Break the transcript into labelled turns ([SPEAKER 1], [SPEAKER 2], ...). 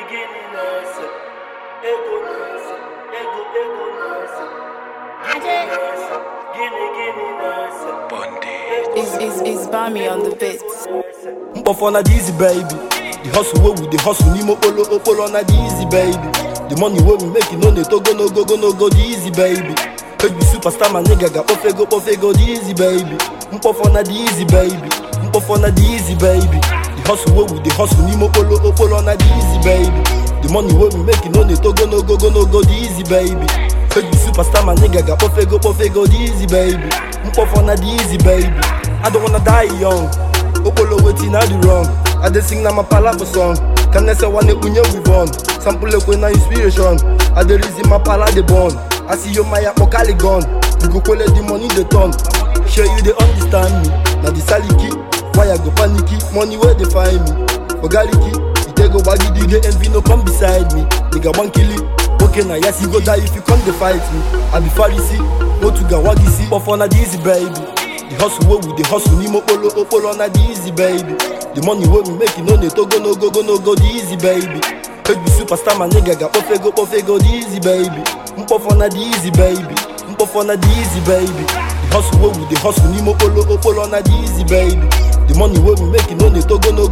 [SPEAKER 1] gini nese, ego nese, ego ego nese, gini nese, gini gini nese,
[SPEAKER 2] Is is is Bami on the beats?
[SPEAKER 3] Mkpọfọ na the easy baby. The hustle wey we dey hustle n'ime okpolo okpolo na the easy baby. The money wey we make no dey togo no go go no go the easy baby. Baby superstar ma nigga ga kpọfego kpọfego the easy baby. Mkpọfọ na the easy baby. Mkpọfọ na the easy baby. The hustle wey we dey hustle n'ime okpolo okpolo na the easy baby. The money wey we make no dey togo no go go no go the easy baby. Baby superstar ma nigga ga kpọfego kpọfego the easy baby. Mkpọfọ na the easy baby. I don't wanna die young. Okpolo wetin I do wrong. I dey sing na my palapo song. Kanese wane kunye we born. Sample ekwe na inspiration. I dey reason my pala dey born. I see yo my akpokali gun. You go collect the money dey turn. Sure you dey understand me. Na the saliki. Why I go paniki? Money where dey find me. Ogaliki. You take go bagidi get envy no come beside me. Nigga wan kill it. Okay na yes you go die if you come dey fight me. I be Pharisee. Go to Gawagisi. But for na the easy baby. The hustle wey we dey hustle n'ime okpolo okpolo na the easy baby. The money wey we make no dey togo no go go no go the easy baby. Baby superstar ma nigga ga kpọfego kpọfego the easy baby. Mkpọfọ na the easy baby. Mkpọfọ na the easy baby. The hustle wey we dey hustle n'ime okpolo okpolo na the easy baby. The money wey we make no dey togo no